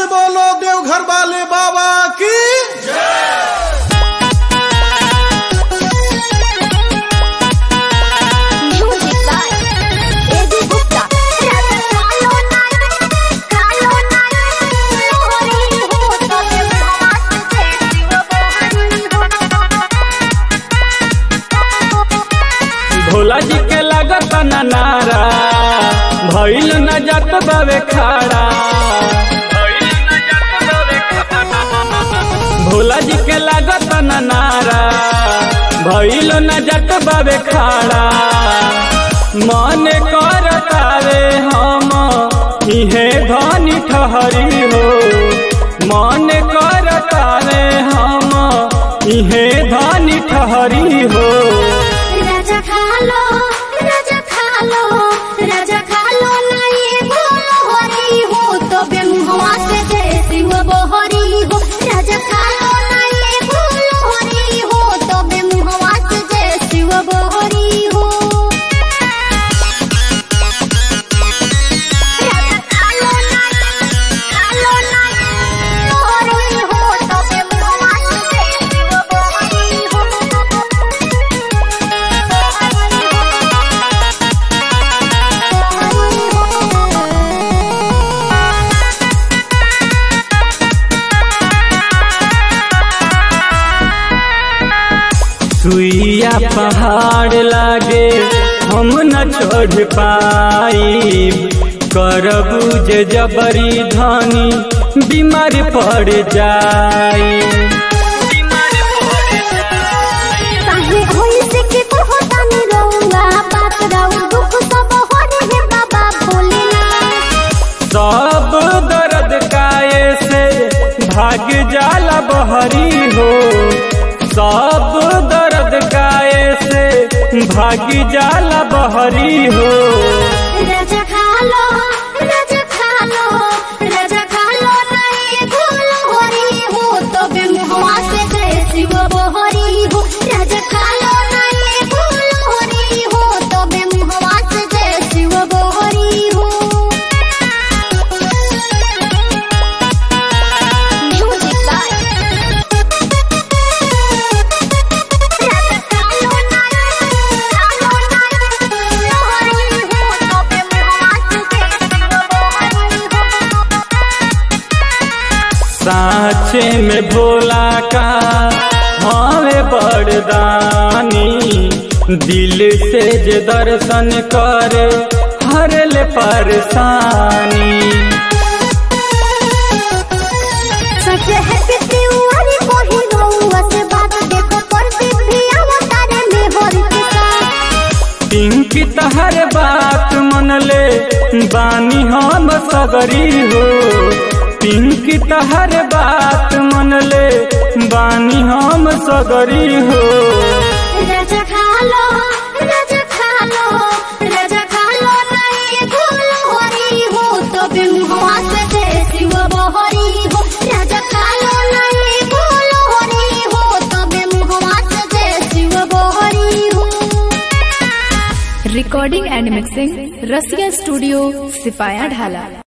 बोलो देवघर वाले बाबा की Music by Eddie Gupta. Raja Kalo Nai, Kalo Nai, Hori ho, tobe bhaat se shiva bohari ho. Bhola जी के लागत न नारा भइल न जात बावे खाड़ा भोला जी के लागत न नारा भइल न जात बावे खाड़ा मन करतावे हम इहे धनी ठहरी हो मन करतावे हम इहे धनी ठहरी हो राजा खालो राजा खालो राजा खालो नहीं बोलो हरी हो तो बेमुहवा से जय शिव बोहरी हो राजा खालो नहीं बोलो हरी हो तो बेमुहवा से जय शिव बोहरी हो राजा खालो नहीं खालो नहीं हरी हो तो बेमुहवा से जय शिव बोहरी हो सुइया पहाड़ लागे हम न चढ़ पाई करबू जे जबरी धनी बीमार पड़ जाई काहे होई से के कहता नी रहुआ बात राउ दुख सब होरे हे बाबा भोलेनाथ सब दर्द काए से भाग जाला बहरी हो सब दर्द काए से भाग जाला बहरी हो राजा खालो राजा खालो राजा खालो नहीं भूलो हरी हो तो बेमुहवा से जय शिव बोहरी हो राजा खालो नहीं भूलो हरी हो तो बेमुहवा से जय शिव बोहरी हो Music by राजा खालो नहीं खालो नहीं हरी हो तो बेमुहवा से जय शिव बोहरी हो साचे में भोला का हवे बरदानी दिल से जे दर्शन करे हर ले परेशानी सच है कि त्योहारी को ही रहुआ से बात देखो पर भी अवतारे में होरी के साथ पिंकी तहर बात मन ले बानी हम सगरी हो पिंकी तहर बात मन ले बानी हम सगरी हो राजा खालो राजा खालो राजा खालो नहीं भूलो हरी हो तो बिमुहवा से जय शिव बहरी हो राजा खालो नहीं भूलो हरी हो तो बिमुहवा से जय शिव बहरी हो recording and mixing Rasiya studio सिपाया ढाला